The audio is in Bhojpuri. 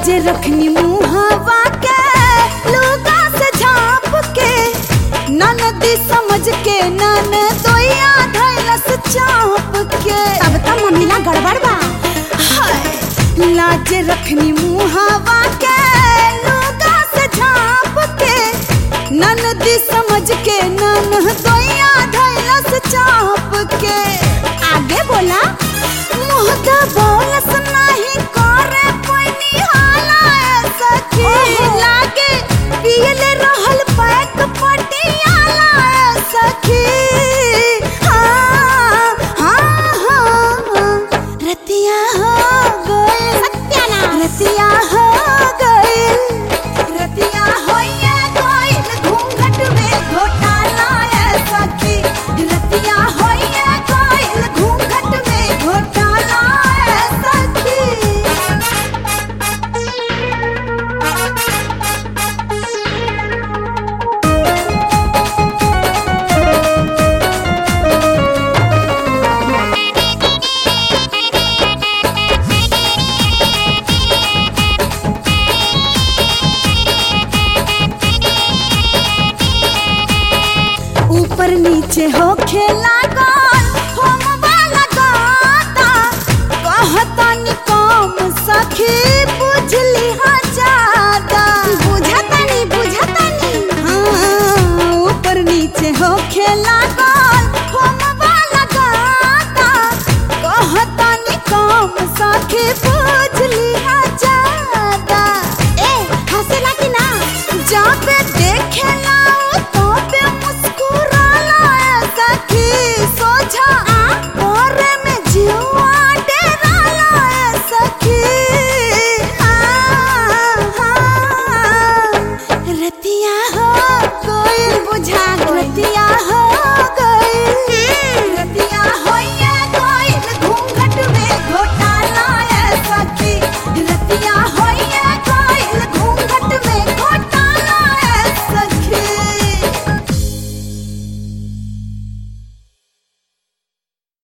लाज रखनी मुहावा के लुगा से झाप के ननदी समझ के नन दोया धैलस चाप के अब तो मम्मीला गड़बड़ बा हाय लाज रखनी मुहावा के लुगा से झाप के ननदी समझ के नन दोया धैलस चाप के आगे बोला मुँह दा बोलस नाही करे पैनी हाला ऐसा की लागे पियले रहल पैक पटियाला ऐसा की हाँ हाँ हाँ रतिया हो गए सत्यानाश रतिया हो गए रतिया होइए गइल घूंघट में घोटाला ऐसा की रतिया होइए गइल घूंघट में घोटाला ऐसा की ऊपर नीचे हो खेला